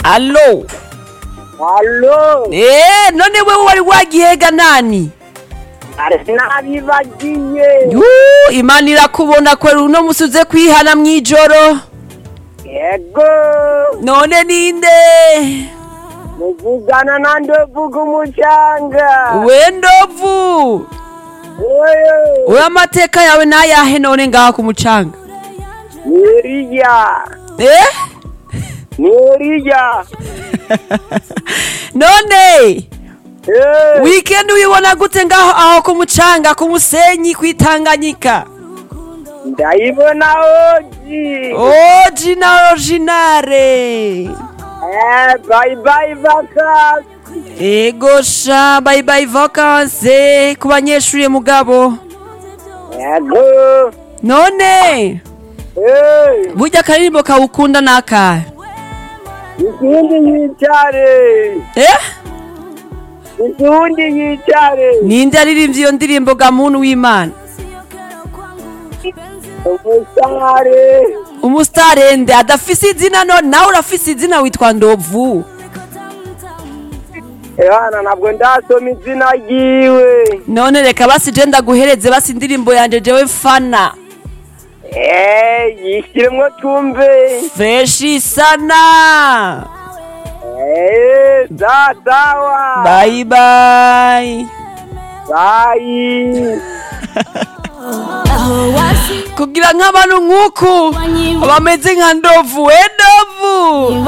alo Halo, Eh, none wewe wari wagihega nani nabibagiye. Yuu, imana irakubona kwera uno musi uze kwihana mw'ijoro Yego, none ninde muvugana na ndovuga umucanga. we ndovu Oyo, we amateka yawe nayahe none ngaha ku mucanga ni Eliya, eh ni Eliya. none Eh, weekend uyibona gute ngaho aho ku mucanga ku musenyi kwitanganyika ndayibona oji. oji na originare Eh, bye bye vacances. ego sha bye bye vacances ku banyeshuri mugabo Yego, none eh, burya akaririmbo kawukunda n'akahe ikindi yicare. eh Ikindi yicare. ninde yaririmbye iyo ndirimbo ga muntu w'imana Umusare. umustarende adafise izina none nawe urafise izina witwa ndovu Ehana ntabwo ndasoma izina ryiwe. none reka basi je ndaguhereze basi indirimbo yanje jewe fana Eh, yishyiremo tumve. freshi sana Eh, za sawa. bye bye Bye. kugira nk'abantu nk'uku bameze nka ndovu we ndovu